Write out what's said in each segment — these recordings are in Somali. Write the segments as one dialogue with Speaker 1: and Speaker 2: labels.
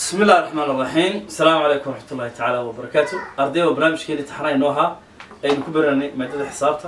Speaker 1: بسم الله الرحمن الرحيم السلام عليكم ورحمة الله تعالى وبركاته أرضي وبرنامج كيلي تحرين نوها أين كبرني مادة حسابته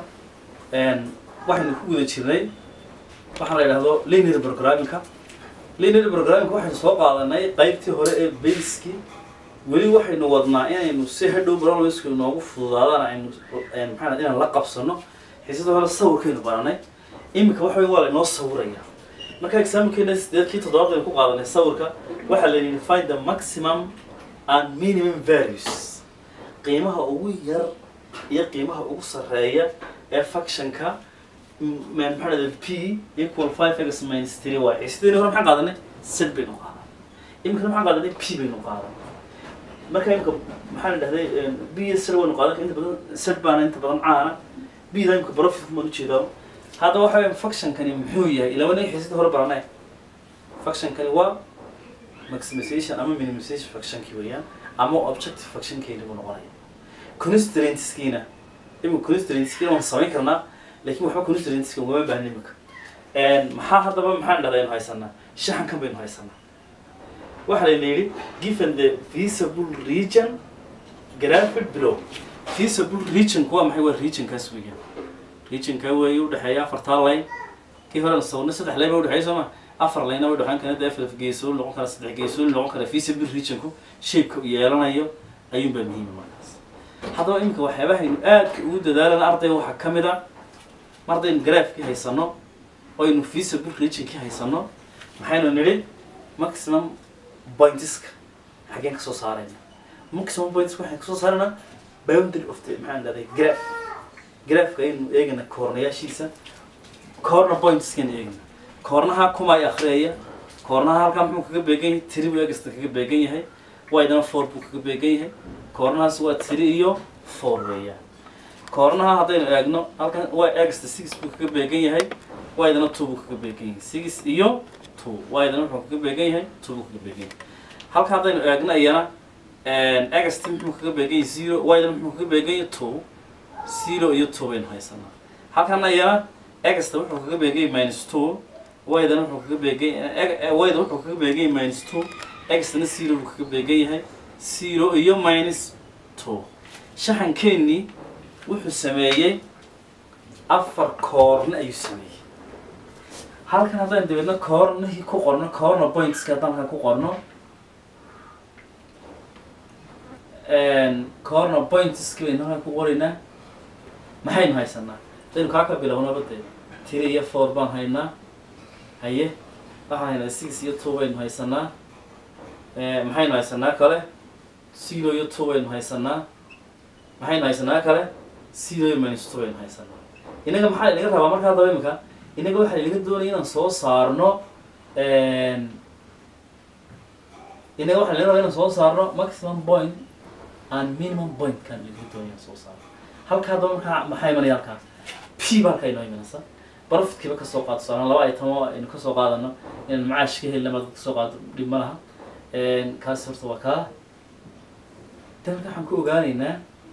Speaker 1: أن واحد نكون ذا شيء waxaa la yidhahdo linear programmingka linear programmingka waxaynu soo qaadanay qaybtii hore ee baskii weli waxaynu wadnaa inaynu si hadhow barnaamijku inoogu fududaadaan aynu maxaa inaan la qabsano xiisada hore sawirkaynu baranay iminka waxa weyn waa laynoo sawiraya marka exaamkeena sideedkii toddobaad baynu ku qaadanay sawirka waxaa la yidhi find the maximum and minimum values qiimaha ugu yar iyo qiimaha ugu sarreeya ee functionka man maxaa dhahda p equal five x minus three y xiisadeenii hore maxaan qaadanay set baynu qaadanay iminkana maxaan qaadanay p baynu qaadanay marka imika maxaan dhahday b iyo set waynu qaadan inta badan set baana inta badan caana b da imika profit kumaan ujeedaa hadda waxa weya functionkani muxuu yahay ilabana xiisada hore baranay functionkani waa maximization ama minimization functionkii weeyaan ama objective functionkeeni buu noqonaya constraintskiina imika constraintskiina waan samayn karnaa lakin waxba constraintska ugama baahna imika maxaa haddaba maxaan dhahda aynu haysanaa shaxankan baynu haysanaa waxaa layna yidhi given the visible region graphic below visible regionku waa maxay waa regionkaas weeyaan regionka weeye udhexeeya afartaa line kii horena sawirna saddex line ba udhexeeya soo ma afar line ba udhexeyn kara dee afar geesooli noqon kara saddex geesooli noqon kara visible regionku shapeka yeelanayo ayuun baa muhiima markaas haddaba imika waxyaabahaynu aadka ugu dadaalana ardayga waxaa ka mid a mardaynu graafkii haysano oynu visible regionkii haysano maxaynu nidhi maximum pointska xaggeen kasoo saarayna maximum pointska waxaan kasoo saaraynaa boundary of the maxaan dhahday graph graafka aynu eegana koornayaashiisa corner pointskan eegana koornaha kuma ay akhriyaya koornaha halkaa muxuu kaga beegan yahay tiri buu egasta kaga beegan yahay waydana four buu kaga beegan yahay koornahaas waa tiri iyo four weeyaan koornaha haddaynu eegno halkan waa egsta six buu kaga beegan yahay waydana two buu kaga beegan yahay six iyo two waydana wuxuu kaga beegan yahay two buu kaga beegan yahay halka haddaynu eegno iyana egst muxuu kaga beegan yahay zero waydana muxuu kaga beegan yahay two zero iyo two baynu haysanaa halkana iyana egsta wuxuu kaga beegan yahay minus two waydana wuxuu kaga beegan wayda wuxuu kaga beegan yahay minus two egstana zero buu kaga beegan yahay zero iyo minus two shaxankeenii wuxuu sameeyey afar koorna ayuu sameeyey halkan haddaynu dabeedna koornahii ku qorno corner pointska haddaan halkan ku qorno corner pointski baynu halkan ku qoraynaa maxaynu haysanaa hadaynu kaa ka bilownaba dee tiri iyo four baan haynaa haye waxaan haynaa six iyo two baynu haysanaa maxaynu haysanaa kale zero iyo two baynu haysanaa maxaynu haysanaa kale zero iyo minus two baynu haysanaa inaga maxaa inaga rabaa markaa haddaba imika inaga waxaa inaga doonaya inaan soo saarno inaga waxaa inaga rabaa inaan soo saarno maximum point and minimum point kan inaga doonaya inaan soo saarno halka haddaba markaa maxaa imanaya halkaa p ba halkaa inoo imanaysa profitkiiba kasoo qaato saaran laba item oo aynu kasoo qaadano inaan macaash ka helina maad kasoo qaado dhib ma laha kaasi horta waa kaa dan marka waxaan ku ogaanaynaa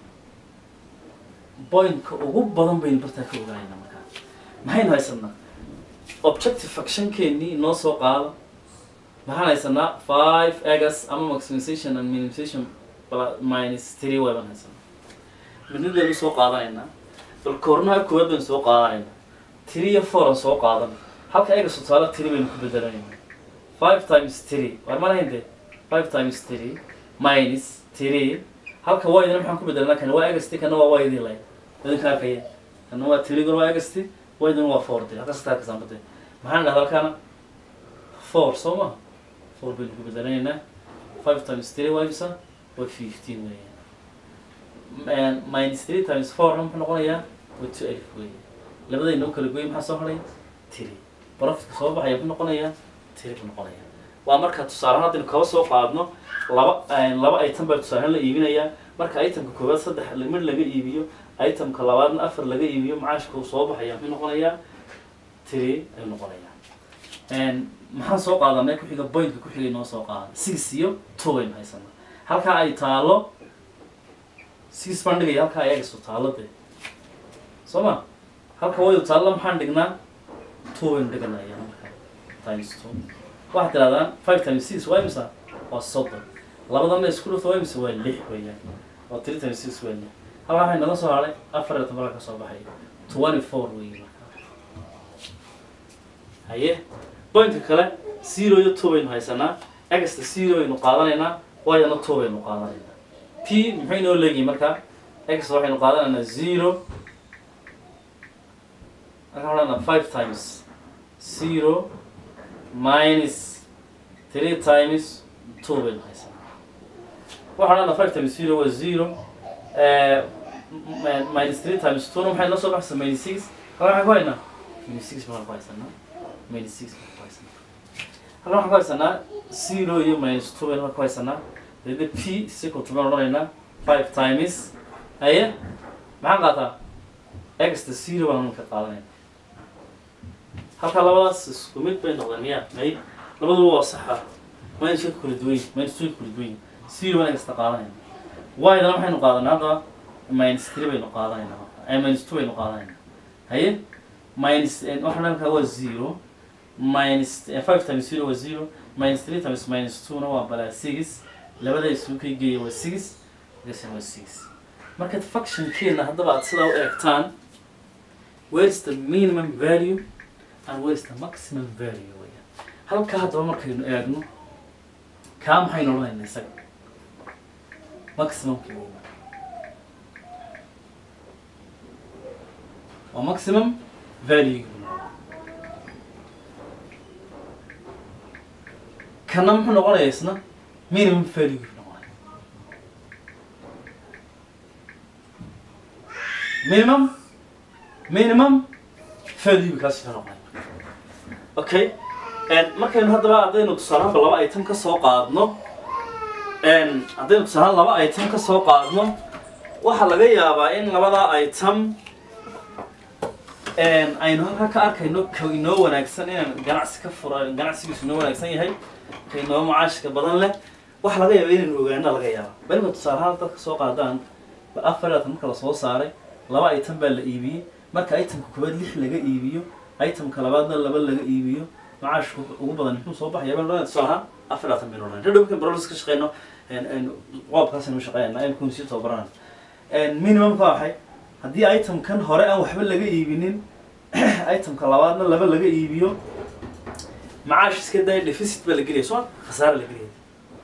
Speaker 1: pointka ugu badan baynu bartaa ka ogaanaynaa markaa maxaynu haysanaa objective functionkeenii noo soo qaado maxaan haysanaa five egas ama maximization and minimization minus three way baan haysanaa midnid baynu soo qaadanaynaa bal koornaha koowaad baynu soo qaadanaynaa three iyo four aan soo qaadan halka egas tusaale three baynu ku bedelanaynaa five times three war ma lahayn dee five times three minus three halka waydana maxaan ku bedelnaa kana waa egasti kana waa waydii lay idinka arkaya kana waa three waa egasti waydana waa four de halkaas taa kasaambade maxaan dhahda halkaana four soo ma four baynu ku bedelanaynaa five times three waa imisa waa fifteen weeyaan minus three times fourna muxuu noqonayaa waa two alif weeyaan labadayna u kala goyay maxaa soo haray three profitka soo baxaya muxuu noqonayaa three buu noqonayaa waa marka tusaalehaan haddaynu kaba soo qaadno laba laba item baa tusaalehaan la iibinayaa marka itemka koowaad saddex mid laga iibiyo itemka labaadna afar laga iibiyo macaashka uu soo baxaya muxuu noqonayaa three ayuu noqonayaa maxaan soo qaadanay kuxiga pointka kuxigay noo soo qaadan six iyo two baynu haysanaa halkaa ay taalo six baan dhigaya halkaa ay egaso taalo dee soo ma halka waydu taalla maxaan dhignaa two baynu dhiganaya marka times two waxaad tirahdaan five times six waa imisa waa soddon labadanna isku dhufta waa mise waa lix weeyaan oo three times six waa lix halkaa waxay naga soo haray afar iyo toban ka soo baxay twenty four weeye marka haye pointka kale zero iyo two baynu haysanaa exta zero baynu qaadanaynaa y-na two baynu qaadanaynaa p muxuu inoo leegihi markaa x waxaynu qaadanaynaa zero waxaan odhanaa five times zero minus three times two baynu haysanaa waxaan odhanaa five times zero waa zero eh, m- m- minus three times two na maxay noo soo baxaysaa minus six halkaa waxaan ku haynaa minus six baan ku haysanaa minus six baan ku haysanaa halkan waxaan ku haysanaa zero iyo minus two baynu ku haysanaa dede p sical to baan odhanaynaa five times haye maxaan qaataa exta zero baan ka qaadanayna halka labadaas isku mid bay noqdeen miya may labaduba waa saxa minus ka kala duwan yihin minus two ka kala duwan yihin zero baan exta qaadanayna y-dana maxaynu qaadanaa haddaba minus three baynu qaadanayna eh, minus two baynu qaadanayna haye minus eh, waxaan halkaa waa zero minus eh, five times zero waa zero minus three times minus two na waa balaa six labada isugu kay geeya waa six gasina waa six marka functionkeena haddaba aad sidaa u eegtaan where is the minimum value and where is the maximum value weeyaan halkaa haddaba markaynu eegno kaa maxaynu odhanaynaa isaga maximumkii weeyaan waa maximum value kana muxuu noqonayaa isna minimum value buu noqonaya minimum minimum value kaas ka noqonaya okay and markaynu haddaba haddaynu tusaalahanba laba item ka soo qaadno and haddaynu tusaalahan laba item ka soo qaadno waxaa laga yaabaa in labadaa item een, aynu halkaa ka arkayno ka inoo wanaagsan inaan ganacsi ka fura ganacsigiisu inoo wanaagsan yahay ka inoo macaashka badan leh waxa laga yaaba inaynu ogaana laga yaaba baliba tusaalahaan dadka soo qaadaan ba afar iyo labaatan marka lasoo saaray laba item baa la iibiyey marka itemka koowaad lix laga iibiyo itemka labaadna laba laga iibiyo macaashka ugu badan muxuu soo baxaya baan odhanaya tusaalahaan afar iyo labaatan baynu odhanaya hadhow markan barolis ka shaqeyno een, een, qoobkaasaynu shaqeynaa aynu kunsii tababaranayna minimumka waa maxay haddii itemkan hore aan waxba laga iibinin itemka labaadna laba laga iibiyo macaash iska daya deficit baa la gelaya soo khasaara la gelaya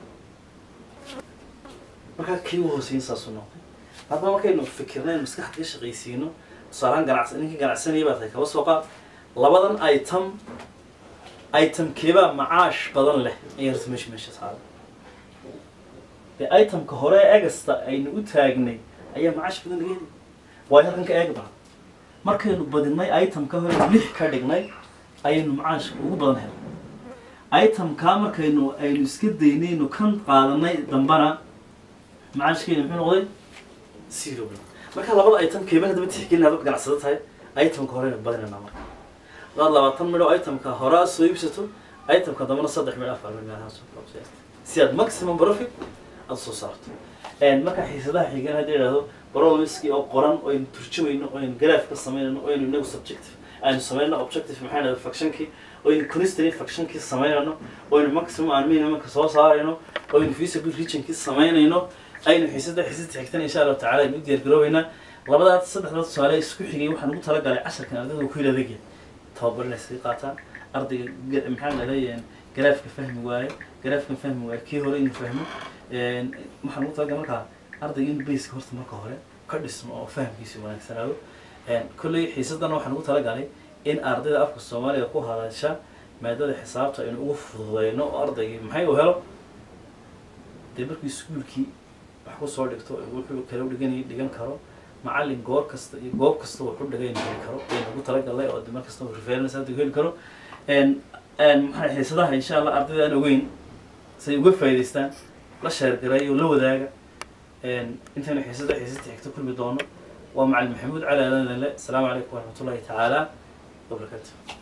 Speaker 1: markaa kii u hooseyn saasuu noqday haddaba markaynu fikirnayn maskaxda ka shaqaysiino tusaalahaan ganacsi ninkii ganacsanaya baa tahay kaba soo qaad labadan item itemkeebaa macaash badan leh ayaa horta meesha meesha saaran dee itemka hore ee egasta aynu u taagnay ayaa macaash badan laga helay waayo halkan ka eeg baa markaynu badinay itemka hore lix ka dhignay ayaynu macaashka ugu badan helay itemkaa markaynu aynu iska daynaynu kan qaadanay dambana macaashkeena muxuu noqday zero marka labada item keeba haddaba tixgelin haddaad ganacsado tahay itemka horeyna badinayna marka hadaad labaatan midho itemka hore aad soo iibsato itemka dambana saddex midho afar midho meelahaas oo kale soo iibsato. si aad maximum profit aad soo saarto Een, marka xiisadaha xigan haddii idhahdo barolmiski oo qoran oo aynu turjumayno oo aynu graph ka samaynayno oo aynu inagu subjective aynu samaynayno objective maxay dhahda factionkii oo aynu constraint factionkii samaynayno oo aynu maximum aan minimumka soo saarayno oo aynu feasible regionkii samaynayno aynu xiisada xiisada xigtan insha allahu tacaala aynu u diyaargaroobeynaa labadaas saddexdaas tusaale isku xigay waxaan ugu talagalay casharkan ardayda ku yidhi adagya tababarinay sii qaataan ardayga ge- maxaa la leeyahay garaafka fahmi waaye garaafkan fahmi waaye kii hore inuu fahmo Een, waxaan ugu talagalay markaa ardayga in baseka horta marka hore ka dhismo oo fahamkiisa wanaagsanaado Een, kolley xiisadan waxaan ugu talagalay in ardayda afka soomaaliga ku hadasha maadada xisaabta aynu ugu fududeyno oo ardaygii maxay u helo dee markii iskuulkii wax kusoo dhigto wuxuu kala dhigan dhigan karo macallin goor kasta iyo goob kasta wuxuu dhigayn heli karo aynu ugu talagalay oo de mar kasta uu reference hadda heli karo Een, een, maxaa xiisadaha insha allah ardayda aan ogeyn say uga faa'iidaystaan la sheergaray oo la wadaaga Een, intaynu xiisada xiisada xigta kulmi doono waa macalin maxamuud cali aadan lele asalaamu calaykum waraxmatullahi tacaala wabarakaatu